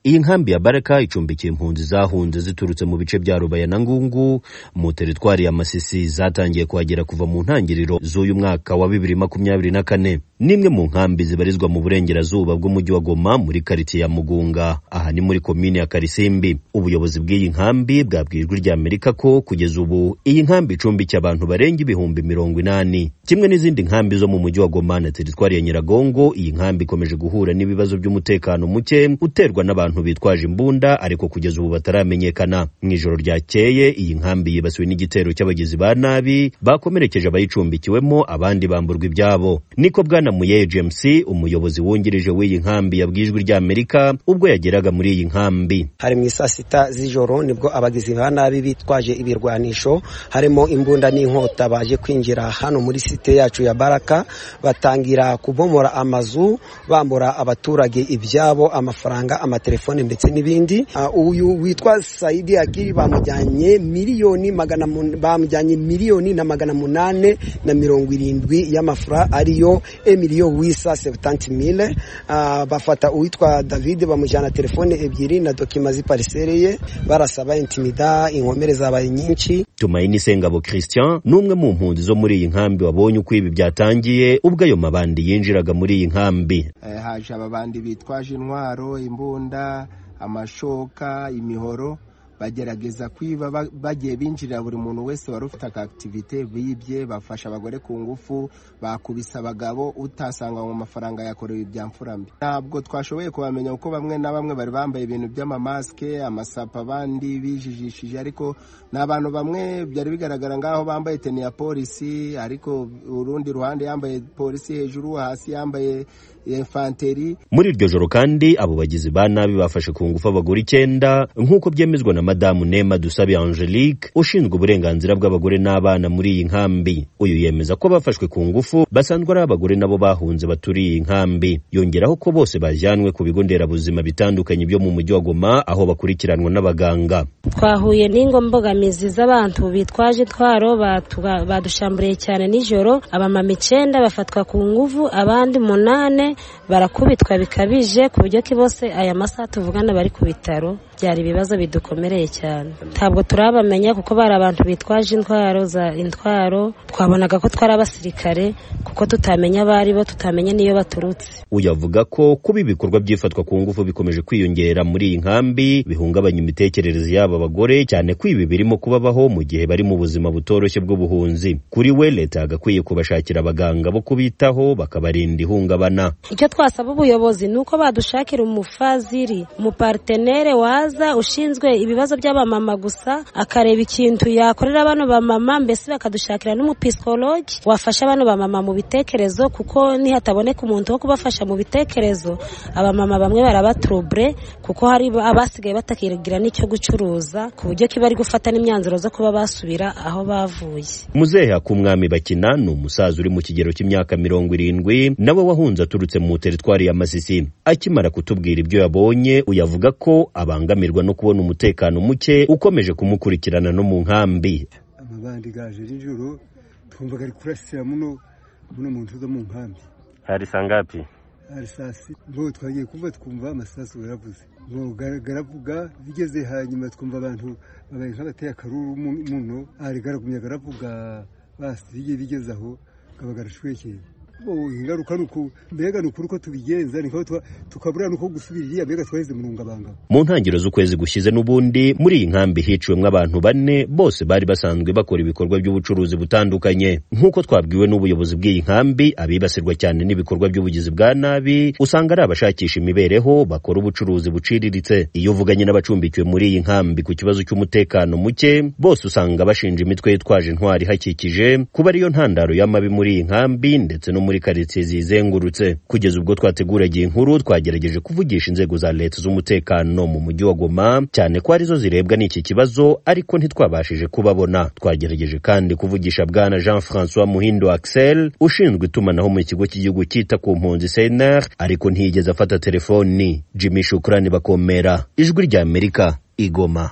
iyi nkambi ya baraka icumbikiye impunzi zahunze ziturutse mu bice bya rubaya na ngungu mu teritwari ya masisi zatangiye kuhagera kuva mu ntangiriro z'uyu mwaka wa bibiri makumyabiri na kane n'imwe mu nkambi zibarizwa mu burengerazuba bw'umujyi wa goma muri karitsiye ya mugunga aha ni muri komini ya karisimbi ubuyobozi bw'iyi nkambi bwabwiye ijwi ry'amerika ko kugeza ubu iyi nkambi icumbikiye abantu barenga ibihumbi mirongo inani kimwe n'izindi nkambi zo mu mujyi wa goma na teritwari ya nyiragongo iyi nkambi ikomeje guhura n'ibibazo by'umutekano muke uterwa n'abantu bitwaje imbunda ariko kugeza ubu bataramenyekana mu ijoro ryakeye iyi nkambi yibasiwe n'igitero cy'abagizi ba nabi bakomerekeje abayicumbikiwemo abandi bamburwa ibyabo niko bwana muye james umuyobozi wungirije w'iyi nkambi yabwiye ijwi ry'amerika ubwo yageraga muri iyi nkambi hari mu isaa sita z'ijoro nibwo abagizi ba nabi bitwaje ibirwanisho harimo imbunda n'inkota baje kwinjira hano muri site yacu ya baraka batangira kubomora amazu bambura abaturage ibyabo amafaranga amatelefone ndetse n'ibindi uh, uyu witwa saidi akiri bamujyanye miliyoni magana mun- bamujyanye miliyoni na magana munane na mirongo irindwi y'amafura ariyo emiliyo wisa sebutanti mile uh, bafata uwitwa david bamujyana telefone ebyiri na dokima z'iparisere ye barasaba intimida inkomere zabaye nyinshi tumayini sengabo christian ni umwe mu mpunzi zo muri iyi nkambi wabonye uko ibi byatangiye ubwo ayo mabandi yinjiraga muri iyi nkambi Eh, haje ababandi bitwaje intwaro imbunda amashoka imihoro bagerageza kwiba ba- bagiye binjirira buri muntu wese wari ufite akakitivite bibye bafashe abagore ku ngufu bakubise abagabo utasanga mu mafaranga yakorewe ibya mfurambi ntabwo twashoboye kubamenya kuko bamwe na bamwe bari bambaye ibintu by'amamasike amasapa abandi bijijishije ariko ni abantu bamwe byari bigaragara ngaho bambaye teni ya polisi ariko urundi ruhande yambaye polisi hejuru hasi yambaye infanteri muri iryo joro kandi abo bagizi ba nabi bafashe ku ngufu abagore icyenda nk'uko byemezwa na madamu nema dusabe angelique ushinzwe uburenganzira bw'abagore n'abana muri iyi nkambi uyu yemeza ko abafashwe ku ngufu basanzwe ari abagore nabo bahunze baturiye iyi nkambi yongeraho ko bose bajyanwe ku bigo nderabuzima bitandukanye byo mu mujyi wa goma aho bakurikiranwa n'abaganga twahuye n'ingo mbogamizi z'abantu bitwaje intwaro batu- ba- badushamburiye cyane nijoro abamama icenda bafatwa ku nguvu abandi munane barakubitwa bikabije ku buryo ki bose aya masaha tuvugana bari ku bitaro byari ibibazo bidukomereye cyane ntabwo turabamenya kuko bari abantu bitwaje intwaro za intwaro twabonaga ko twari abasirikare kuko tutamenya abari bo tutamenya n'iyo baturutse uyu avuga ko kuba ibikorwa by'ifatwa ku ngufu bikomeje kwiyongera muri iyi nkambi bihungabanya imitekerereze y'aba bagore cyane ko ibi birimo kubabaho mu gihe bari mu buzima butoroshye bw'ubuhunzi kuri we leta yagakwiye kubashakira abaganga bo kubitaho bakabarinda ihungabana icyo twasaba ubuyobozi ni uko badushakira umufaziri umuparitenere waza ushinzwe ibibazo by'abamama gusa akareba ikintu yakorera bano bamama mbese bakadushakira n'umupisikologi wafasha bano bamama mu bitekerezo kuko nihataboneka umuntu wo kubafasha mu bitekerezo abamama bamwe barabaturubure kuko hari abasigaye batakigira n'icyo gucuruza ku buryo ki bari gufata n'imyanzuro zo kuba basubira aho bavuye muzehe akumwami bakina ni umusaza uri mu kigero cy'imyaka mirongo irindwi nawe wahunze aturutse mu teritwari ya masisi akimara kutubwira ibyo yabonye uyavuga ko abangamirwa no kubona umutekano muke ukomeje kumukurikirana no mu nkambi amabandi gaje nijoro twumvaga ari kurasira muno muno mu nzu zo mu nkambi hari saa ngapi arisasi ngo twagiye kumva twumva amasasu yaravuze ngo gara- garavuga bigeze hanyuma twumva abantu babaye nk'abateye akaruru mu- muno ari garagumye garavuga basi bigiye bigeze aho kaba garashwekeye Bo, ingaruka ni uku mbega ni ukuri uko tubigenza ni nkaho twa- tukabura nuko gusubira iriya mbega twaheze mu rungabanga mu ntangiriro z'ukwezi gushize n'ubundi muri iyi nkambi hiciwemo abantu bane bose bari basanzwe bakora ibikorwa by'ubucuruzi butandukanye nk'uko twabwiwe n'ubuyobozi bw'iyi nkambi abibasirwa cyane n'ibikorwa by'ubugizi bwa nabi usanga ari abashakisha imibereho bakora ubucuruzi buciriritse iyo uvuganye n'abacumbikiwe muri iyi nkambi ku kibazo cy'umutekano muke bose usanga bashinja imitwe yitwaje intwari ihakikije kuba ariyo ntandaro y'amabi muri iyi nkambi ndetse no muri karitsiye ziyizengurutse kugeza ubwo twateguraga iyi nkuru twagerageje kuvugisha inzego za leta z'umutekano mu mujyi wa goma cyane ko arizo zirebwa n'iki kibazo ariko ntitwabashije kubabona twagerageje kandi kuvugisha bwana jean francois muhindo axel ushinzwe itumanaho mu kigo cy'igihugu cyita ku mpunzi cnr ariko ntiyigeze afata telefoni jimmy shukurani bakomera ijwi ry'amerika igoma